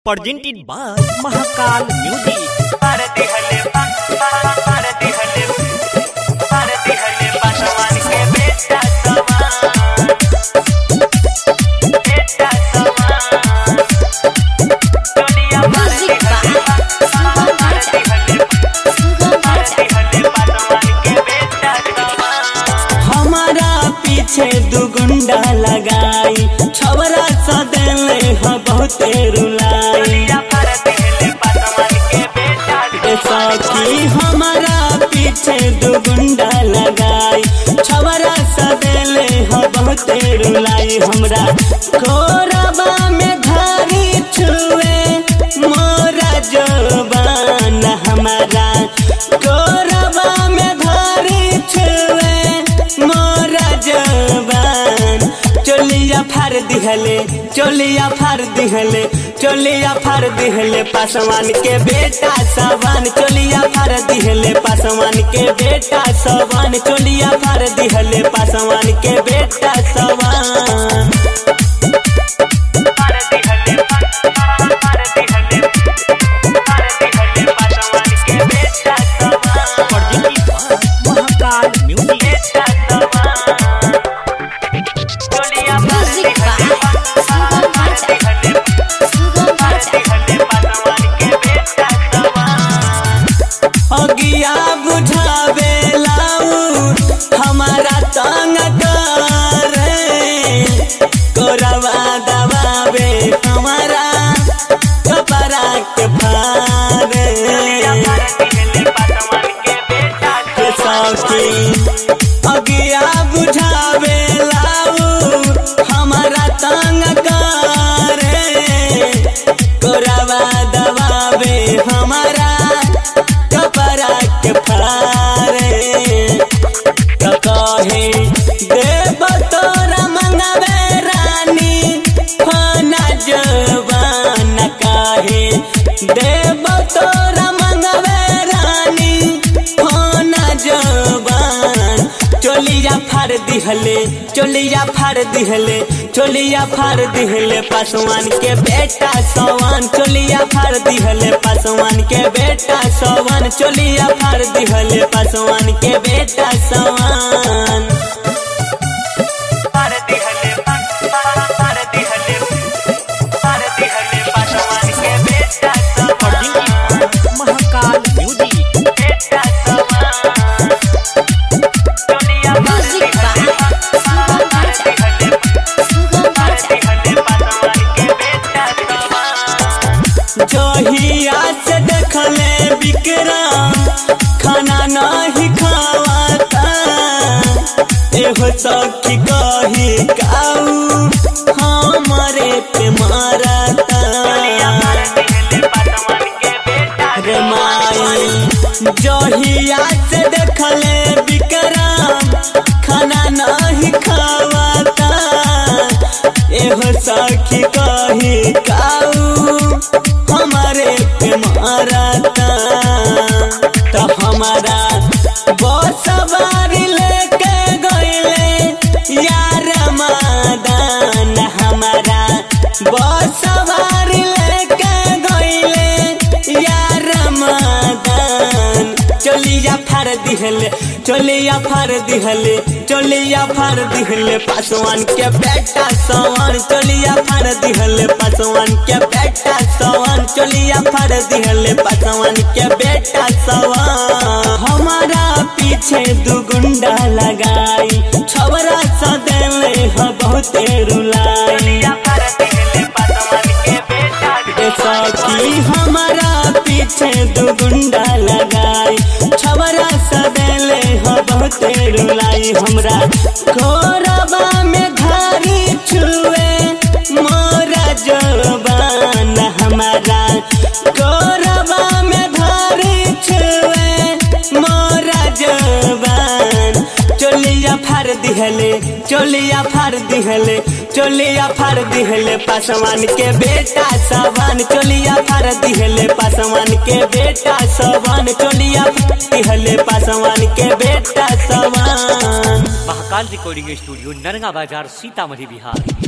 presented by Mahakal Music. भारती हले भारती हले भारती हले पासवान के बेटा समान बेटा समान दुनिया Music भारती हले Sugam भारती Raja. हले भारती हले पासवान के बेटा समान हमारा पीछे दू गुंडा लगाई छवरा सदेले ह बहुते रुलाई दुनिया भारती हले पासवान के बेटा ऐसा कि हमारा पीछे दू गुंडा लगाई छवरा सदेले ह बहुते रुलाई हमरा कोरबा में घारी छुए मोरा जबान हमारा कोरबा में घारी छुए मोरा जबान चोलिया फार दिहले चोलिया फार दिहले चोलिया फार दिहले पासवान के बेटा सवान चोलिया फार दिहले पासवान के बेटा सवान चोलिया फार दिहले पासवान के बेटा सवान भारती हले भारती हले भारती हले पासवान के बेटा समान Presented by Mahakal Music. बेटा समान दुनिया Music भारती by हले Sugam Raja. Sugam भारती Raja. हले पासवान के बेटा समान अगिया बुझावे लाऊ हमारा तंग करे कोरवा दबावे हमारा कपड़ा के फारे भारती हले पासवान के बेटा के सौखी अगिया बुझावे लाऊ हमारा तंग करे कोरवा दबावे हमारा कपड़ा के फारे तो कहे देव तोरा मंगवे रानी फाना जवान कहे देव तोरा मंगवे रानी फाना जवान चोलिया फाड़ दिहले चोलिया फाड़ दिहले चोलिया फाड़ दिहले पासवान के बेटा सवान चोलिया फाड़ दिहले पासवान के बेटा सवान चोलिया फाड़ दिहले पासवान के बेटा सवान भारती हले भारती हले भारती हले पासवान के बेटा समान Presented by Mahakal Music. बेटा समान दुनिया Music by Sugam Raja. Sugam Bharti Raja. हले पासवान के बेटा समान जहिया से देखले विक्रम खाना नहीं खावाता एहो सखी कही काऊ हमारे पे मारता भारती हले पासवान के बेटा रे माई जहिया से देखले विक्रम खाना नहीं खावाता एहो सखी कही काऊ हमारे पे मारता तो हमारा बस सवारी लेके गईले यार मादान हमारा बस सवारी लेके गईले यार मादान चलिया फाड़ दिहले चलिया फाड़ दिहले चलिया फाड़ दिहले पासवान के बेटा सवान चलिया फाड़ दिहले पासवान के बेटा सवान चलिया फाड़ दिहले पासवान के बेटा सवान हमारा पीछे दू गुंडा लगाई छवरा सदेले ह बहुते रुलाई भारती हले पासवान के बेटा ऐसा कि हमारा पीछे दू गुंडा लगाई छवरा सदेले ह बहुते रुलाई हमरा कोरबा में घारी छुए मोरा जबान हमारा कोरबा में घारी छुए मोरा जबान चोलिया फाड़ दिहले चोलिया फाड़ दिहले चोलिया फाड़ दिहले पासवान के बेटा सवान चोलिया फाड़ दिहले पासवान के बेटा सवान चोलिया फाड़ दिहले पासवान के बेटा सवान महाकाल रिकॉर्डिंग स्टूडियो नरगा बाजार सीतामढ़ी बिहार